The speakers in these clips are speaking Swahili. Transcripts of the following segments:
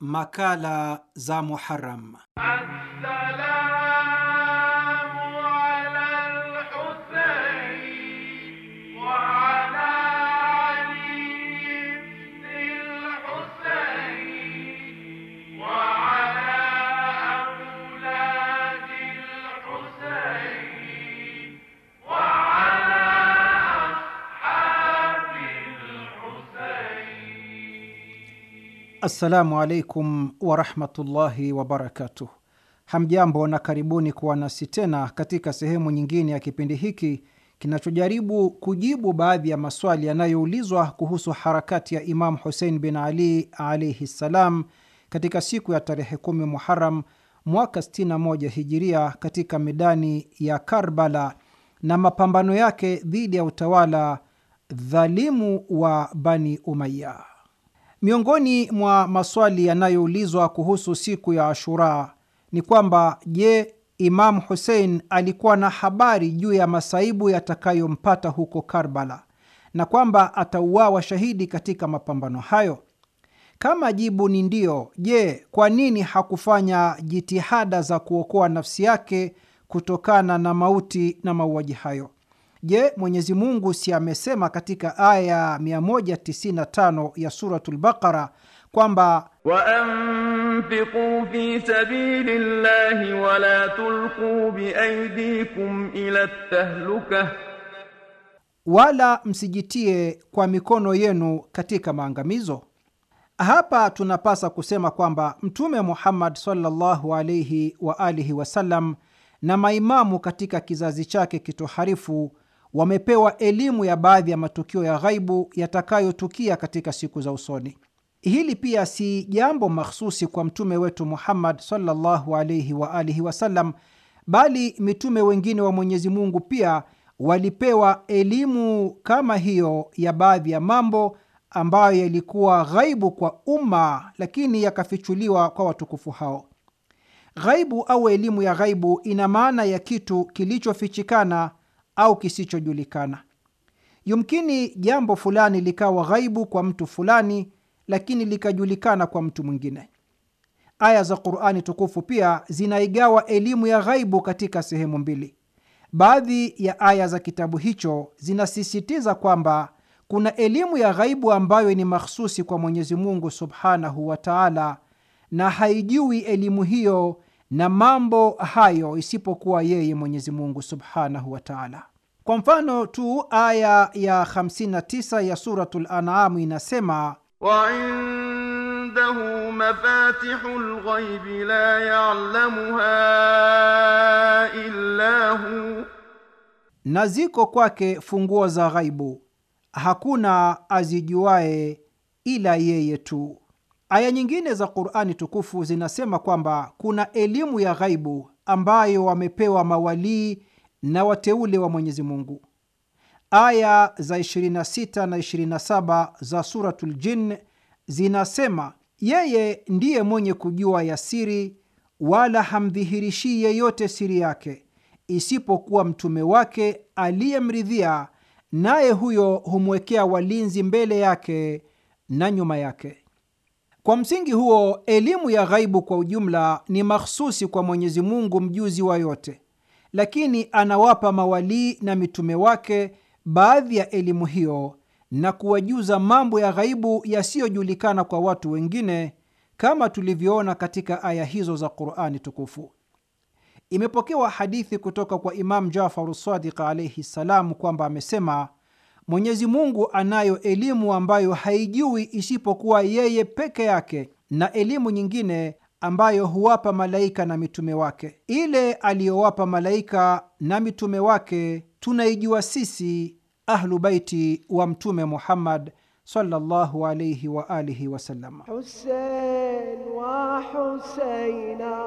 Makala za Muharram. Assalamu alaikum warahmatullahi wabarakatuh. Hamjambo na karibuni kuwa nasi tena katika sehemu nyingine ya kipindi hiki kinachojaribu kujibu baadhi ya maswali yanayoulizwa kuhusu harakati ya Imamu Husein bin Ali alaihi ssalam katika siku ya tarehe kumi Muharam mwaka 61 hijiria katika medani ya Karbala na mapambano yake dhidi ya utawala dhalimu wa Bani Umaya. Miongoni mwa maswali yanayoulizwa kuhusu siku ya Ashura ni kwamba je, Imamu Husein alikuwa na habari juu ya masaibu yatakayompata huko Karbala na kwamba atauawa shahidi katika mapambano hayo? Kama jibu ni ndiyo, je, kwa nini hakufanya jitihada za kuokoa nafsi yake kutokana na mauti na mauaji hayo? Je, Mwenyezi Mungu si amesema katika aya 195 ya Suratul Baqara kwamba waanfiqu fi sabili llahi wala tulqu biaydikum ila tahluka, wala msijitie kwa mikono yenu katika maangamizo? Hapa tunapasa kusema kwamba Mtume Muhammad sallallahu alaihi wa alihi wasallam na maimamu katika kizazi chake kitoharifu wamepewa elimu ya baadhi ya matukio ya ghaibu yatakayotukia katika siku za usoni. Hili pia si jambo mahsusi kwa mtume wetu Muhammad sallallahu alaihi wa alihi wasallam, bali mitume wengine wa Mwenyezi Mungu pia walipewa elimu kama hiyo ya baadhi ya mambo ambayo yalikuwa ghaibu kwa umma, lakini yakafichuliwa kwa watukufu hao. Ghaibu au elimu ya ghaibu ina maana ya kitu kilichofichikana au kisichojulikana. Yumkini jambo fulani likawa ghaibu kwa mtu fulani, lakini likajulikana kwa mtu mwingine. Aya za Qur'ani tukufu pia zinaigawa elimu ya ghaibu katika sehemu mbili. Baadhi ya aya za kitabu hicho zinasisitiza kwamba kuna elimu ya ghaibu ambayo ni mahsusi kwa Mwenyezi Mungu subhanahu wa taala, na haijui elimu hiyo na mambo hayo isipokuwa yeye Mwenyezi Mungu subhanahu wa taala. Kwa mfano tu, aya ya 59 ya Suratul An'am inasema wa indahu mafatihul ghaibi la ya'lamuha illa hu, na ziko kwake funguo za ghaibu, hakuna azijuaye ila yeye tu. Aya nyingine za Qur'ani tukufu zinasema kwamba kuna elimu ya ghaibu ambayo wamepewa mawalii na wateule wa Mwenyezi Mungu. Aya za 26 na 27 za Suratul Jinn zinasema yeye ndiye mwenye kujua ya siri, wala hamdhihirishii yeyote siri yake isipokuwa mtume wake aliyemridhia, naye huyo humwekea walinzi mbele yake na nyuma yake. Kwa msingi huo, elimu ya ghaibu kwa ujumla ni mahsusi kwa Mwenyezi Mungu mjuzi wa yote, lakini anawapa mawalii na mitume wake baadhi ya elimu hiyo na kuwajuza mambo ya ghaibu yasiyojulikana kwa watu wengine, kama tulivyoona katika aya hizo za Qur'ani tukufu. Imepokewa hadithi kutoka kwa Imam Jafaru Sadiq alaihi ssalam kwamba amesema Mwenyezi Mungu anayo elimu ambayo haijui isipokuwa yeye peke yake, na elimu nyingine ambayo huwapa malaika na mitume wake. Ile aliyowapa malaika na mitume wake tunaijua sisi Ahlu Baiti wa Mtume Muhammad sallallahu alayhi wa alihi wasallam. Hussein wa Husaina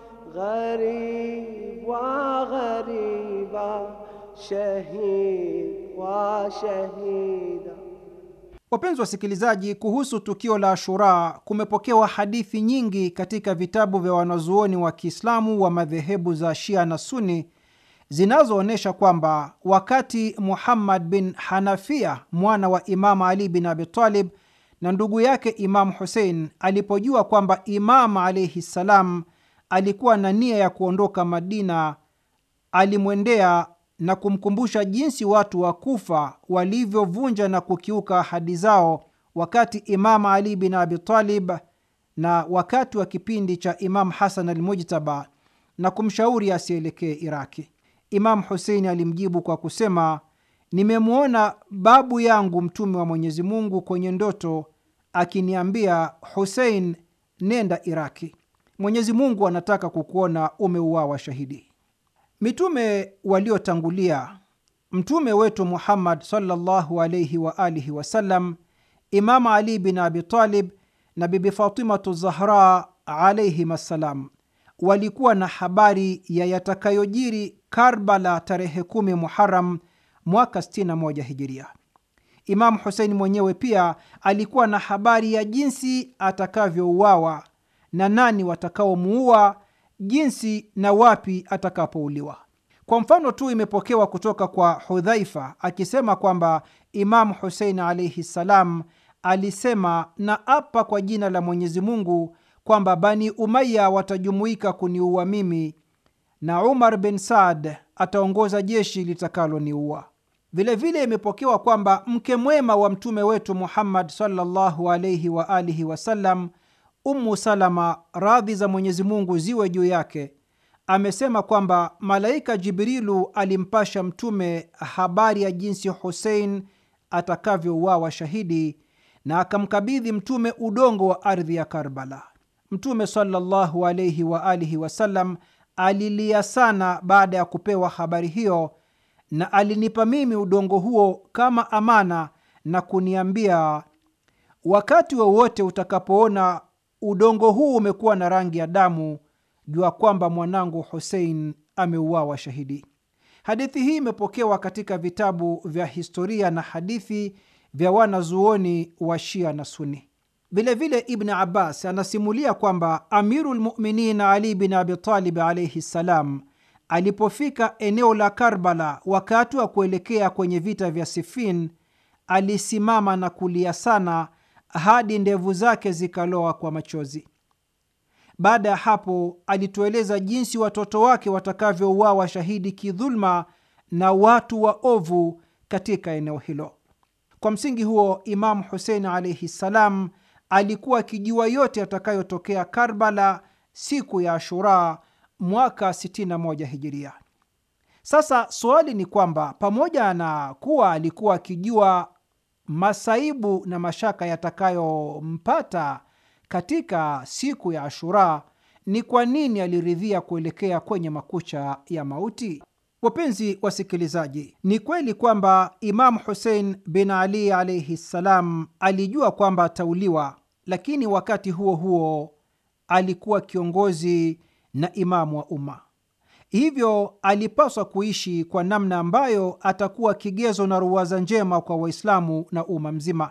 gharib wa ghariba shahid wa shahida. Wapenzi wasikilizaji, kuhusu tukio la Ashura kumepokewa hadithi nyingi katika vitabu vya wanazuoni wa Kiislamu wa madhehebu za Shia na Suni zinazoonyesha kwamba wakati Muhammad bin Hanafia mwana wa Imamu Ali bin Abi Talib na ndugu yake Imamu Husein alipojua kwamba Imamu alaihi ssalam alikuwa na nia ya kuondoka Madina, alimwendea na kumkumbusha jinsi watu wa Kufa walivyovunja na kukiuka ahadi zao wakati Imamu Ali bin Abi Talib na wakati wa kipindi cha Imamu Hasan Almujtaba na kumshauri asielekee Iraki. Imamu Huseini alimjibu kwa kusema, nimemwona babu yangu Mtume wa Mwenyezi Mungu kwenye ndoto akiniambia, Husein, nenda Iraki, Mwenyezi Mungu anataka kukuona umeuawa shahidi. Mitume waliotangulia, mtume wetu Muhammad sallallahu alaihi wa alihi wasallam, Imamu Ali bin Abi Talib na Bibi Fatimatu Zahra alaihim assalam walikuwa na habari ya yatakayojiri Karbala tarehe kumi Muharam mwaka 61 Hijiria. Imamu Husein mwenyewe pia alikuwa na habari ya jinsi atakavyouawa na nani watakaomuua, jinsi na wapi atakapouliwa. Kwa mfano tu, imepokewa kutoka kwa Hudhaifa akisema kwamba Imamu Husein alaihi ssalam alisema, na apa kwa jina la Mwenyezi Mungu kwamba Bani Umaya watajumuika kuniua mimi na Umar bin Saad ataongoza jeshi litakaloniua. Vilevile imepokewa kwamba mke mwema wa mtume wetu Muhammad sallallahu alaihi wa alihi wasallam, Ummu Salama, radhi za Mwenyezi Mungu ziwe juu yake, amesema kwamba malaika Jibrilu alimpasha mtume habari ya jinsi Husein atakavyouawa shahidi na akamkabidhi mtume udongo wa ardhi ya Karbala. Mtume sallallahu alaihi wa alihi wasallam alilia sana baada ya kupewa habari hiyo, na alinipa mimi udongo huo kama amana na kuniambia, wakati wowote wa utakapoona udongo huu umekuwa na rangi ya damu, jua kwamba mwanangu Husein ameuawa shahidi. Hadithi hii imepokewa katika vitabu vya historia na hadithi vya wanazuoni wa Shia na Suni. Vilevile Ibn Abbas anasimulia kwamba Amiru lmuminin Ali bin Abitalib alaihi ssalam alipofika eneo la Karbala wakati wa kuelekea kwenye vita vya Sifin, alisimama na kulia sana hadi ndevu zake zikaloa kwa machozi. Baada ya hapo, alitueleza jinsi watoto wake watakavyouawa shahidi kidhulma na watu wa ovu katika eneo hilo. Kwa msingi huo, Imamu Husein alaihi ssalam alikuwa akijua yote yatakayotokea Karbala siku ya Ashura mwaka 61 Hijiria. Sasa suali ni kwamba pamoja na kuwa alikuwa akijua masaibu na mashaka yatakayompata katika siku ya Ashura, ni kwa nini aliridhia kuelekea kwenye makucha ya mauti? Wapenzi wasikilizaji, ni kweli kwamba Imamu Husein bin Ali alaihi ssalam alijua kwamba atauliwa, lakini wakati huo huo alikuwa kiongozi na imamu wa umma, hivyo alipaswa kuishi kwa namna ambayo atakuwa kigezo na ruwaza njema kwa Waislamu na umma mzima.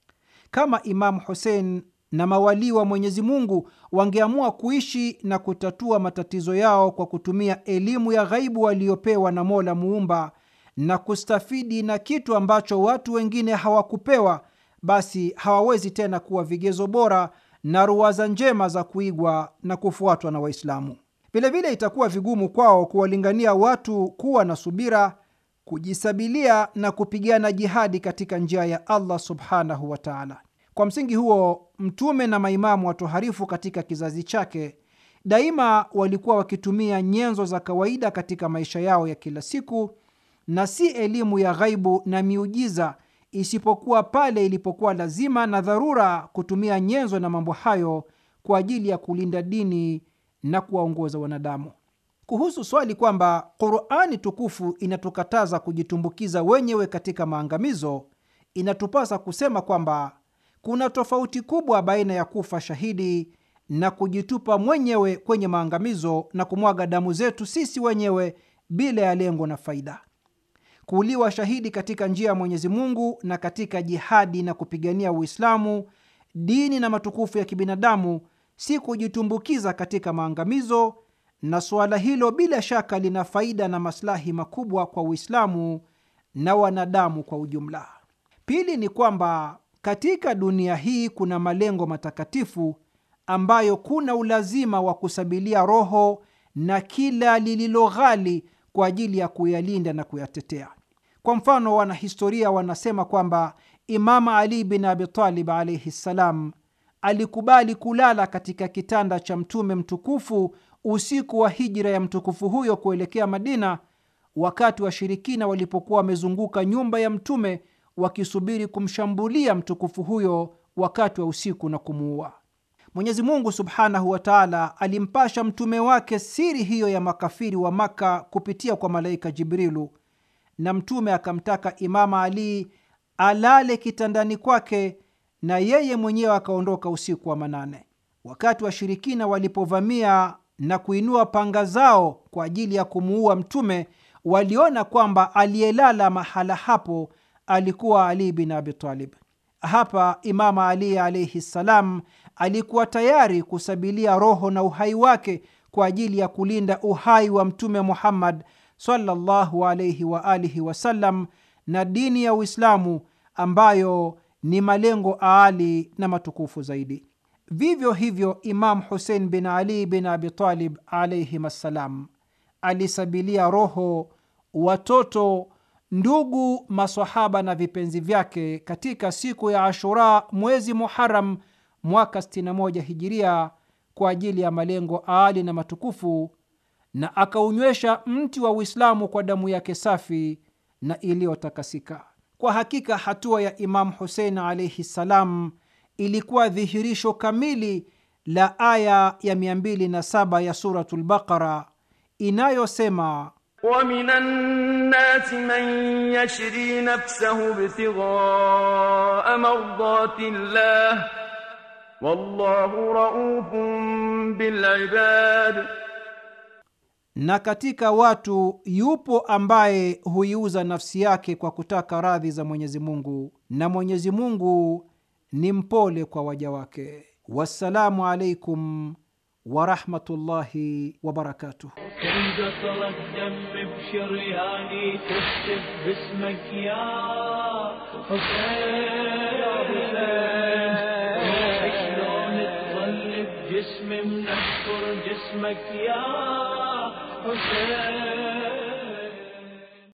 Kama Imamu Husein na mawalii wa Mwenyezi Mungu wangeamua kuishi na kutatua matatizo yao kwa kutumia elimu ya ghaibu waliyopewa na Mola Muumba na kustafidi na kitu ambacho watu wengine hawakupewa, basi hawawezi tena kuwa vigezo bora na ruwaza njema za kuigwa na kufuatwa na Waislamu. Vilevile itakuwa vigumu kwao kuwalingania watu kuwa na subira, kujisabilia na kupigana jihadi katika njia ya Allah subhanahu wa taala. Kwa msingi huo, Mtume na maimamu watoharifu katika kizazi chake daima walikuwa wakitumia nyenzo za kawaida katika maisha yao ya kila siku na si elimu ya ghaibu na miujiza, isipokuwa pale ilipokuwa lazima na dharura kutumia nyenzo na mambo hayo kwa ajili ya kulinda dini na kuwaongoza wanadamu. Kuhusu swali kwamba Qurani tukufu inatukataza kujitumbukiza wenyewe katika maangamizo, inatupasa kusema kwamba kuna tofauti kubwa baina ya kufa shahidi na kujitupa mwenyewe kwenye maangamizo na kumwaga damu zetu sisi wenyewe bila ya lengo na faida. Kuuliwa shahidi katika njia ya Mwenyezi Mungu na katika jihadi na kupigania Uislamu, dini na matukufu ya kibinadamu si kujitumbukiza katika maangamizo, na suala hilo bila shaka lina faida na maslahi makubwa kwa Uislamu na wanadamu kwa ujumla. Pili ni kwamba katika dunia hii kuna malengo matakatifu ambayo kuna ulazima wa kusabilia roho na kila lililo ghali kwa ajili ya kuyalinda na kuyatetea. Kwa mfano, wanahistoria wanasema kwamba Imama Ali bin Abitalib alaihi ssalam alikubali kulala katika kitanda cha Mtume mtukufu usiku wa hijra ya mtukufu huyo kuelekea Madina, wakati washirikina walipokuwa wamezunguka nyumba ya Mtume wakisubiri kumshambulia mtukufu huyo wakati wa usiku na kumuua. Mwenyezi Mungu subhanahu wa taala alimpasha mtume wake siri hiyo ya makafiri wa Maka kupitia kwa malaika Jibrilu, na mtume akamtaka Imama Ali alale kitandani kwake na yeye mwenyewe akaondoka usiku wa manane. Wakati washirikina walipovamia na kuinua panga zao kwa ajili ya kumuua mtume, waliona kwamba aliyelala mahala hapo alikuwa Ali bin Abi Talib. Hapa Imama Ali alaihi ssalam alikuwa tayari kusabilia roho na uhai wake kwa ajili ya kulinda uhai wa Mtume Muhammad sallallahu alaihi wa alihi wasallam na dini ya Uislamu ambayo ni malengo aali na matukufu zaidi. Vivyo hivyo, Imam Husein bin Ali bin Abi Talib alaihim assalam alisabilia roho, watoto ndugu, masahaba na vipenzi vyake katika siku ya Ashura mwezi Muharam mwaka 61 hijiria kwa ajili ya malengo aali na matukufu, na akaunywesha mti wa Uislamu kwa damu yake safi na iliyotakasika. Kwa hakika hatua ya Imamu Husein alaihi ssalam ilikuwa dhihirisho kamili la aya ya 207 ya Suratul Baqara inayosema ومن الناس من يشري نفسه ابتغاء مرضات الله والله رؤوف بالعباد na katika watu yupo ambaye huiuza nafsi yake kwa kutaka radhi za Mwenyezi Mungu, na Mwenyezi Mungu ni mpole kwa waja wake. Wassalamu alaikum warahmatullahi wabarakatuh. كم قطرة دم بشرياني تكتب باسمك يا حسين يا حسين شلون تظل بجسمي منكر جسمك يا حسين